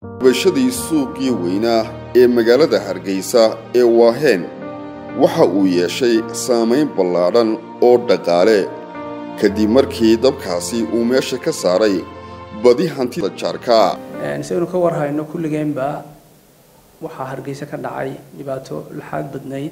gubashadii suuqii weynaa ee magaalada hargeysa ee waaheen waxa uu yeeshay saamayn ballaadhan oo dhaqaale kadib markii dabkaasi uu meesha ka saaray badi hantida jaarka saynu ka warhayno kulligeenba waxaa hargeysa ka dhacay dhibaato laxaad badnayd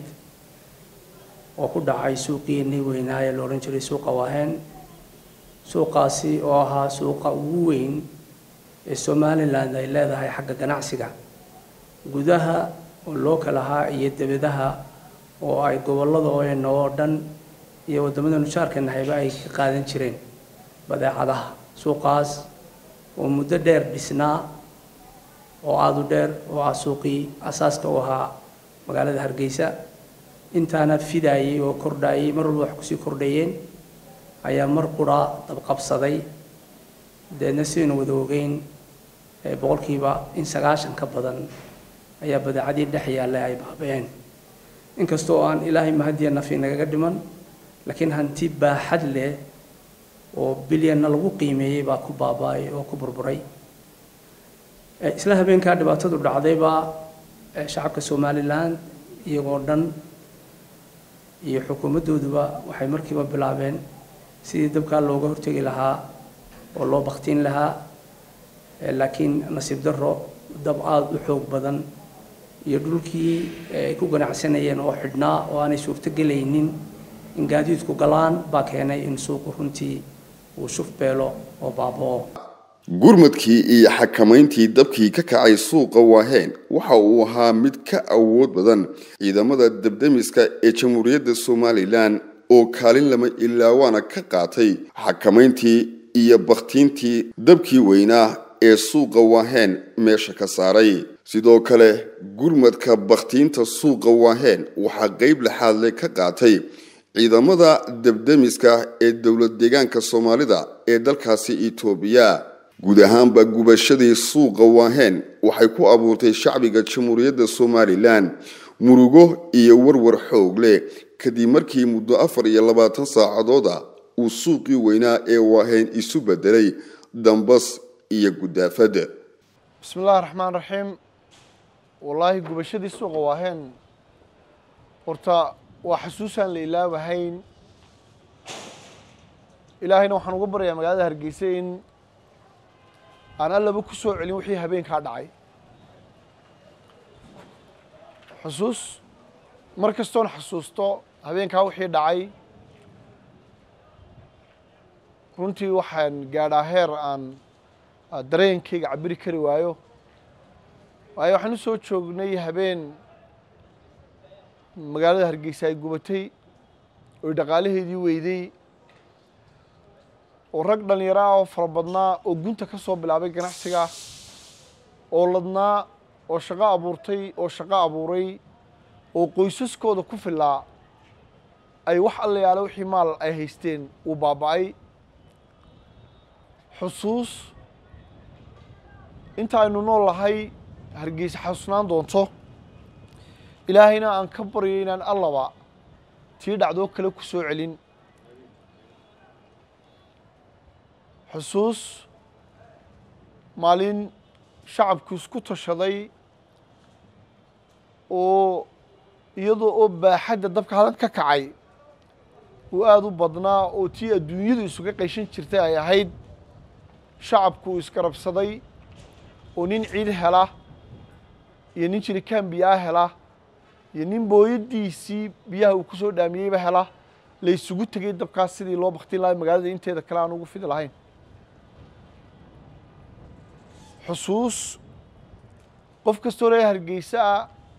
oo ku dhacay suuqiinii weynaa ee la odhan jiray suuqa waaheen suuqaasi oo ahaa suuqa ugu weyn ee somalilan ay leedahay xagga ganacsiga gudaha oo loo kala ahaa iyo debadaha oo ay gobollada ooena oo dhan iyo waddamada nujaarka nahayba ay ka qaadan jireen badeecadaha suuqaas oo muddo dheer dhisnaa oo aada u dheer oo ah suuqii asaaska u ahaa magaalada hargeysa intaana fidaayay oo kordhaayay mar walba wax kusii kordhayeen ayaa mar qura dabqabsaday deedna sidaynu wada ogeyn boqolkiiba in sagaashan ka badan ayaa badeecadii dhex yaallay ay baaba-een inkastoo aan ilaahay mahadiya nafi nagaga dhiman laakiin hanti baaxad leh oo bilyanna lagu qiimeeyey baa ku baaba-ay oo ku burburay isla habeenkaa dhibaatadu dhacdaybaa shacabka somalilan iyagoo dhan iyo xukuumaddooduba waxay markiiba bilaabeen sidii dabkaa looga hortegi lahaa oo loo baktiin lahaa laakiin nasiib darro dab aada u xoog badan iyo dhulkii ay ku ganacsanayeen oo xidhnaa oo aanay suurto gelaynin in gaadiidku galaan baa keenay in suuqu runtii uu shuf beelo oo baaba-o gurmadkii iyo xakamayntii dabkii ka kacay suuqa waaheen waxa uu ahaa mid ka awood badan ciidamada debdemiska ee jamhuuriyadda somalilan oo kaalin lama ilaawaana ka qaatay xakamayntii iyo bakhtiintii dabkii weynaa ee suuqa waaheen meesha ka saaray sidoo kale gurmadka bakhtiinta suuqa waaheen waxaa qeyb laxaadle ka qaatay ciidamada debdemiska ee dowlad deegaanka soomaalida ee dalkaasi itoobiya guud ahaanba gubashadii suuqa waaheen waxay ku abuurtay shacbiga jamhuuriyadda somalilan murugo iyo warwar xoog leh kadib markii muddo afar iyo labaatan saacadooda uu suuqii weynaa ee waaheen isu bedelay dambas iyo gudaafad bismi illahi raxmaan raxiim wallaahi gubashadii suuqa waaheen horta waa xasuusaan la ilaabahayn ilaahayna waxaan uga baryayaa magaalada hargeysa in aan allaba ku soo celin wixii habeenkaa dhacay xusuus mar kastoon xasuusto habeenkaa wixii dhacay runtii waxaan gaadhaa heer aan dareenkayga cabiri kari waayo waayo waxaan u soo joognay habeen magaalada hargeysa ay gubatay oy dhaqaalaheedii weyday oo rag dhallinyaro ah oo fara badnaa oo gunta ka soo bilaabay ganacsiga oo ladnaa oo shaqo abuurtay oo shaqo abuuray oo qoysaskooda ku filaa ay wax allayaale wixii maal ay haysteen uu baaba-ay xusuus inta aynu nool lahay hargeysa xasuusnaan doonto ilaahayna aan ka baryo inaan allaba tii dhacdoo kale ku soo celin xusuus maalin shacabku isku tashaday oo iyadoo oo baaxadda dabka hadan ka kacay uu aada u badnaa oo tii adduunyadu isuga qayshan jirtay ay ahayd shacabku uu isgarabsaday oo nin ciid hela iyo nin jirikaan biyaa hela iyo nin booyadiisii biyaha uu ku soo dhaamiyeyba hela la isugu tegay dabkaas sidii loo baktin lahay magaalada inteeda kale aan ugu fidi lahayn xusuus qof kastoo reer hargeysa ah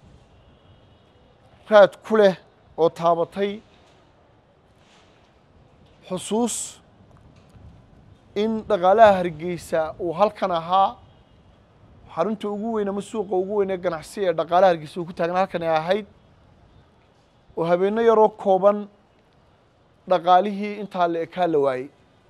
raad ku leh oo taabatay xusuus in dhaqaalaha hargeysa uu halkan ahaa xarunta ugu weyn ama suuqa ugu weyn ee ganacsi ee dhaqaalaha hargeysa uu ku taagna halkan ay ahayd oo habeenno yaroo kooban dhaqaalihii intaa la ekaa la waayey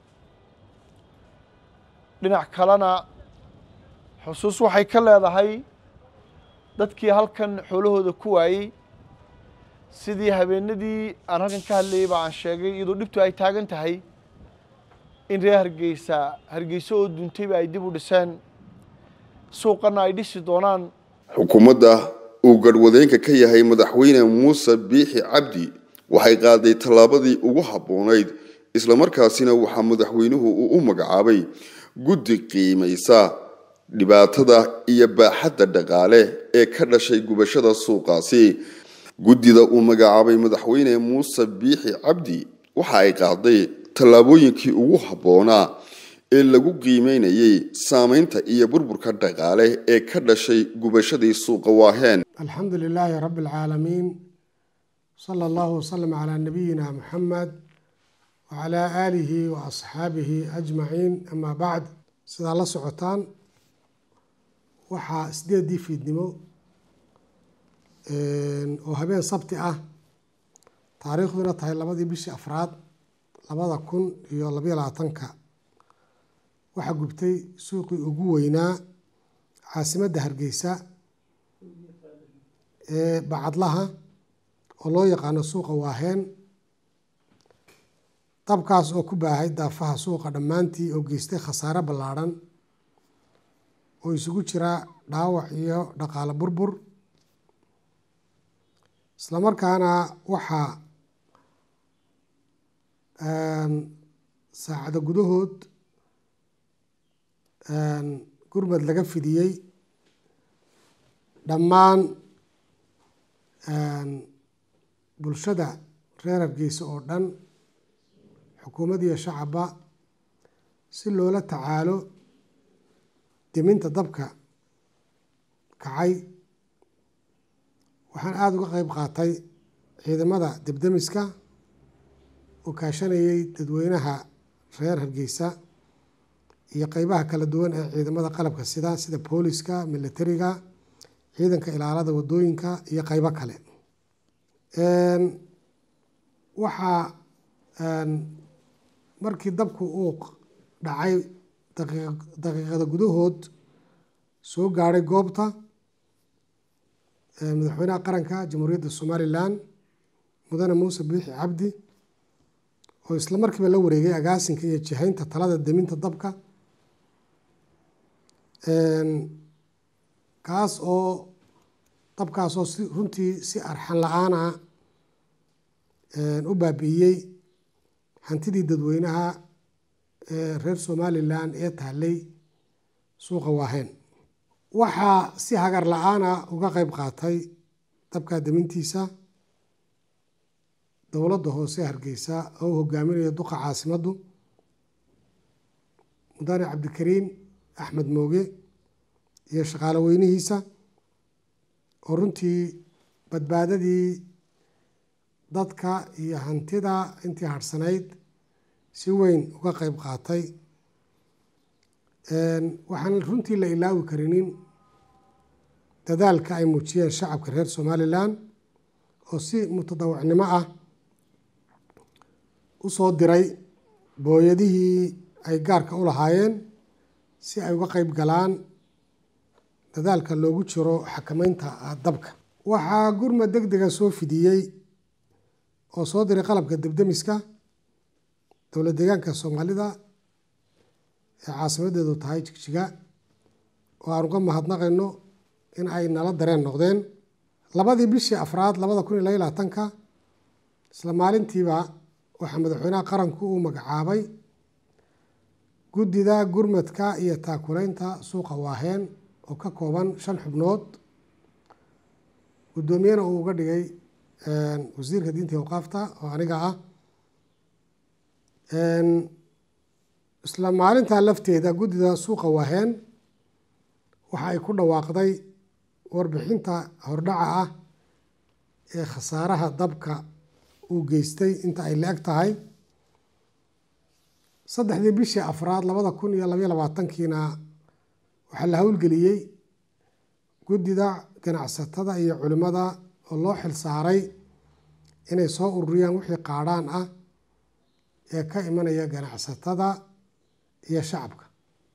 dhinac kalena xusuus waxay ka leedahay dadkii halkan xoolahooda ku waayey sidii habeenadii aan halkan ka hadlayay ba aan sheegay iyadoo dhibtu ay taagan tahay in reer hargeysa hargeysa oo duntayba ay dib u dhiseen suuqana ay dhisi doonaan xukuumadda uu garhwadeenka ka yahay madaxweyne muuse biixi cabdi waxay qaaday tallaabadii ugu habboonayd islamarkaasina waxaa madaxweynuhu uu u magacaabay guddi qiimaysa dhibaatada iyo baaxadda dhaqaale ee ka dhashay gubashada suuqaasi guddida uu magacaabay madaxweyne muuse biixi cabdi waxa ay qaaday tallaabooyinkii ugu habboonaa ee lagu qiimeynayay saameynta iyo burburka dhaqaale ee ka dhashay gubashadii suuqa waaheen alxamdu lilaahi rabi alcaalamiin sala allahu wasalam calaa nabiyina muxamed wacalaa aalihi wa asxaabihi ajmaciin amaa bacd sidaa la socotaan waxaa sideedii fiidnimo oo habeen sabti ah taariikhduna tahay labadii bishii afraad labada kun iyo labayo labaatanka waxaa gubtay suuqii ugu weynaa caasimadda hargeysa ee bacadlaha oo loo yaqaano suuqa waaheen dabkaas oo ku baahay daafaha suuqa dhammaantii oo geystay khasaare ballaadhan oo isugu jira dhaawac iyo dhaqaale burbur islamarkaana waxaa saacado gudahood gurmad laga fidiyey dhammaan bulshada reer hargeysa oo dhan xukuumad iyo shacabba si loola tacaalo deminta dabka kacay waxaan aada uga qeyb qaatay ciidamada debdemiska oo kaashanayay dadweynaha reer hargeysa iyo qeybaha kala duwan ee ciidamada qalabka sida sida booliska militariga ciidanka ilaalada wadooyinka iyo qeybo kale waxaa markii dabku uu dhacay daqiiqada gudahood soo gaadhay goobta madaxweynaha qaranka jamhuuriyadda somalilan mudane muuse biixi cabdi oo isla markiiba la wareegay agaasinka iyo jihaynta talada deminta dabka kaas oo dabkaas oo si runtii si arxan la-aana u baabi'iyey hantidii dadweynaha ee reer somalilan ee taallay suuqa waaheen waxaa si hagar la-aana uga qeyb qaatay dabka demintiisa dowladda hoose hargeysa oo u hogaaminaya duqa caasimaddu mudane cabdikariin axmed mooge iyo shaqaalo weynihiisa oo runtii badbaadadii dadka iyo hantida intii harhsanayd si weyn uga qeyb qaatay waxaan runtii la ilaawi karinin dadaalka ay muujiyeen shacabka reer somalilan oo si mutadawacnimo ah u soo diray booyadihii ay gaarka u lahaayeen si ay uga qeyb galaan dadaalka loogu jiro xakameynta dabka waxaa gurmad deg dega soo fidiyey oo soo diray qalabka debdemiska dowlad deegaanka soomaalida ee caasimadeedu tahay jigjiga oo aan uga mahadnaqayno in ay nala dareen noqdeen labadii bishii afraad labada kun iyo laba labaatanka isla maalintiiba waxaa madaxweynaha qaranku uu magacaabay guddida gurmadka iyo taakuleynta suuqa waaheen oo ka kooban shan xubnood guddoomiyena uu uga dhigay wasiirka diinta iyo awqaafta oo aniga ah isla maalintaa lafteeda guddida suuqa waaheen waxa ay ku dhawaaqday warbixinta hordhaca ah ee khasaaraha dabka uu geystay inta ay la-eg tahay saddexdii bishii afraad labada kun iyo labaiyo labaatankiina waxaa la howlgeliyey guddida ganacsatada iyo culimmada oo loo xil saaray inay soo ururiyaan wixii qaadhaan ah ee ka imanaya ganacsatada iyo shacabka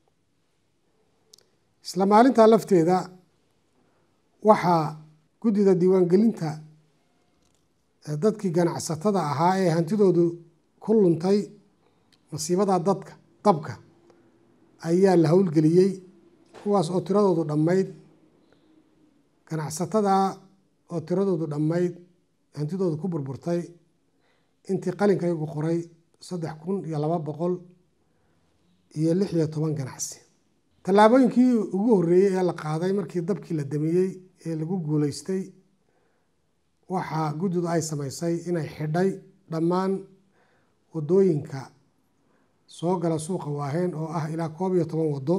isla maalintaa lafteeda waxaa guddida diiwaangelinta dadkii ganacsatada ahaa ee hantidoodu ku luntay masiibada dadka dabka ayaa la howlgeliyey kuwaas oo tiradoodu dhammayd ganacsatada oo tiradoodu dhammayd hantidoodu ku burburtay intii qalinkaygu qoray saddex kun iyo laba boqol iyo lix iyo toban ganacsi tallaabooyinkii ugu horreeyey ee la qaaday markii dabkii la damiyey ee lagu guuleystay waxaa guddidu ay samaysay inay xidhay dhammaan waddooyinka soo gala suuqa waaheen oo ah ilaa koob iyo toban waddo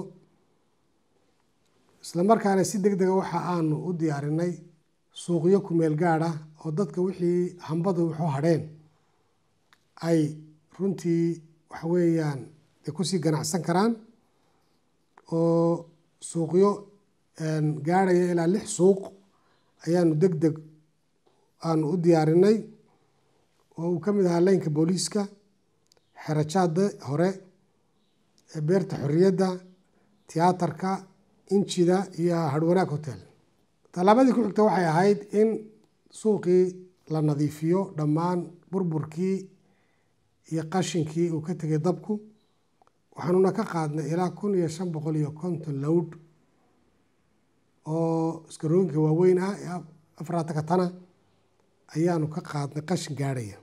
isla markaana si deg dega waxa aanu u diyaarinay suuqyo kumeel gaad ah oo dadka wixii hambadu wuxuu hadheen ay runtii waxa weeyaan ay kusii ganacsan karaan oo suuqyo gaadhaya ilaa lix suuq ayaanu deg deg aanu u diyaarinay oo uu ka mid ahaa leynka booliiska xerajaada hore beerta xorriyadda tiyaatarka injida iyo harwanaag hotel tallaabadii ku xigta waxay ahayd in suuqii la nadiifiyo dhammaan burburkii iyo qashinkii uu ka tegay dabku waxaanuna ka qaadnay ilaa kun iyo shan boqol iyo konton lowd oo iskarooyinka waaweyn ah ee afaraataka tana ayaanu ka qaadnay qashin gaadhaya